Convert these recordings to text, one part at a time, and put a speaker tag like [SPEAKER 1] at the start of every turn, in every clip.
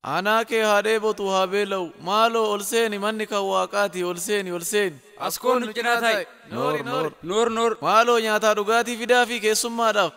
[SPEAKER 1] Aanaa kee haa dheebotu haa beela'u maaloo ol seeni manni kan waaqaati ol seeni ol seeni.
[SPEAKER 2] As koon nu cinaa taa'e.
[SPEAKER 1] Noor noor.
[SPEAKER 2] Noor noor.
[SPEAKER 1] Maaloo nyaataa dhugaatii fidaa fi keessummaadhaaf.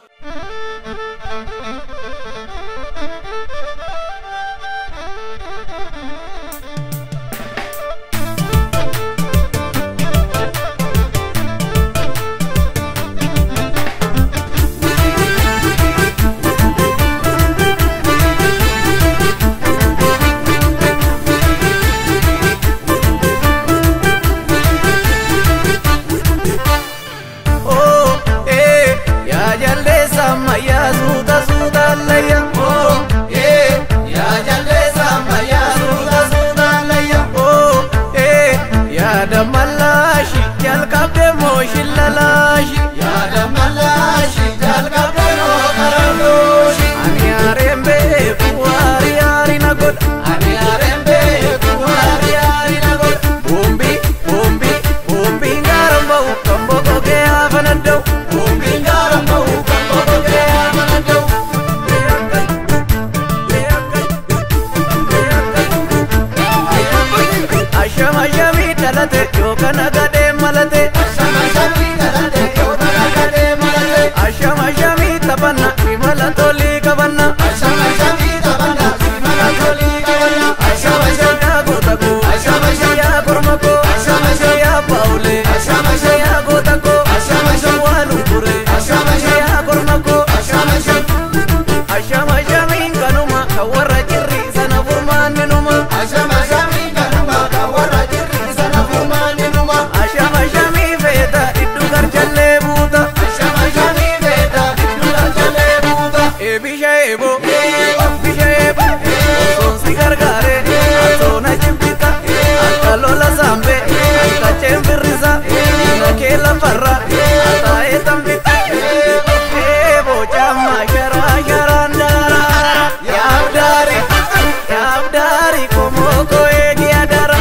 [SPEAKER 3] Oh, eh, ya jaldeessa ammayyaa suuta suuta allayya. Oh, eh, ya jaldeessa ammayyaa suuta suuta allayya. Oh, eh, ya damalaashi jalqabde moo shillalaashi. Ya damalaashi jalqabde moo qarandooshi. Ani aareen beeku waari yaari na godha. Ani aareen beeku waari yaari na godha. Boombi, boombi, boombi ngaaran ba'u kan boqogee hafana da'u. Boombi ngaaran ba'u kan boqogee hafana da'u. Ashama shami dhalate yookaan agadee malate. Ashama shami dhalate yookaan agadee malate. Ashama shami taphanna imala tolii qabanna. Ashama shami taphanna imala tolii qabanna. Ashama shami yaa goota koo. Ashama shami yaa korma koo. Ashama shami yaa baawulee. Ashama shami yaa goota koo. Ashama shami waa lunkure. Ashama shami yaa korma koo. Ashama shami. Ashama shami kanuma kan warra jirri sana furmaanni numa. Ashama shami kanuma kan warra jirri sana furmaanni numa. Ashama shami feeta iddu garjallee buuta. Ashama shami feeta iddu garjallee buuta. Eebisha eebo. Bisha eebo. Osoon si gargaare. Atoona jibbita. Akka lola saambe. Akka ceembirrisa. Diina kee lafarra. Ataa'ee tambita. Eebo camma sharaa sharaan daara. Yaabdaari. Yaabdaari komoko eegi adara.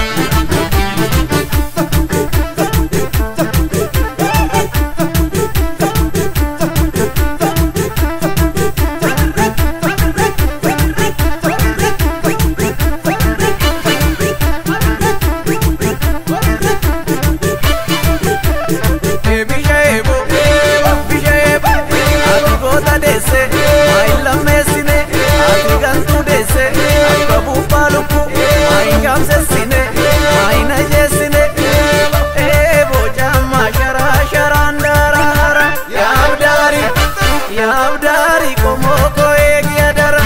[SPEAKER 3] Bisha eebo. Bisha eebo. Ati goota deesse. Maayin lammeessine. Ati gantuu deesse. Akka buuphaa lubbuu. Maayin gaamsessine. Maayin ajeessine. Eebo camma sharaa sharaan daaraara. Yaabdaari. Yaabdaari komoko eegi adara.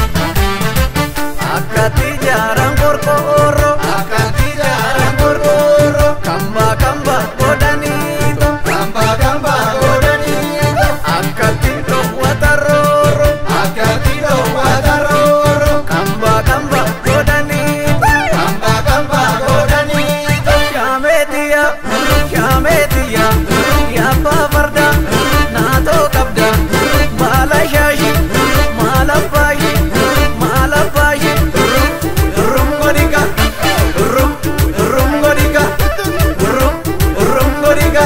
[SPEAKER 3] Akkati jaaran qorqoorro. Akkati jaaran qorqoorro. Kamba kamba godhaniito. Kamba kamba godhaniito. Akkati dhoowwata rooro. Akkati dhoowwata rooro. Kamba kamba godhaniito. Kamba kamba godhaniito. Shaameetiya. Shaameetiya. Yaabbaa farda. Naatoo qabda. Baala shaashi. Maala baashi. Maala baashi. Rum godhiga. Rum rum godhiga. Rum rum godhiga.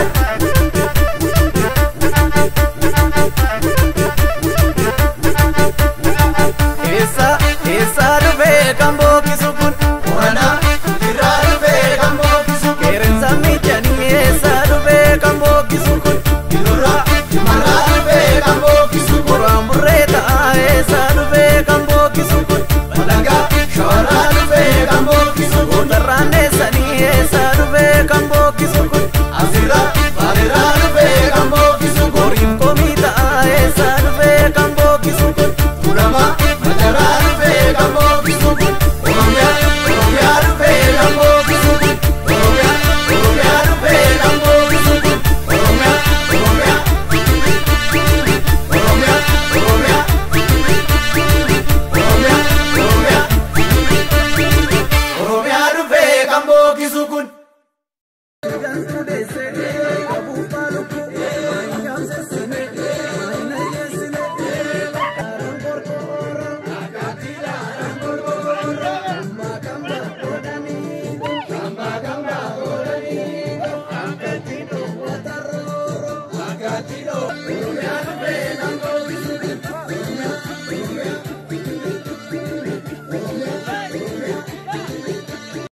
[SPEAKER 3] Eessa eessa dhufee kan bookisu kun? Wana irraa dhufee kan bookisu kun? Qeerransa miidhanii eessa dhufee kan bookisu kun? Irraa imalaa dhufee kan bookisu kun? Qoraan burree ta'a eessa dhufee kan bookisu kun? Balangaa shooraa dhufee kan bookisu kun? Gootarraan eessanii eessa dhufee kan bookisu kun? Asirraa bareeraa dhufee kan bookisu kun? Horiin komii ta'a eessa dhufee kan bookisu kun? Murama majaraa dhufee kan bookisu kun? Oromiyaa Oromiyaa dhufee kan bookisu kun? Oromiyaa Oromiyaa dhufee kan bookisu kun? Oromiyaa Oromiyaa Oromiyaa Oromiyaa Oromiyaa Oromiyaa Oromiyaa dhufee kan bookisu kun?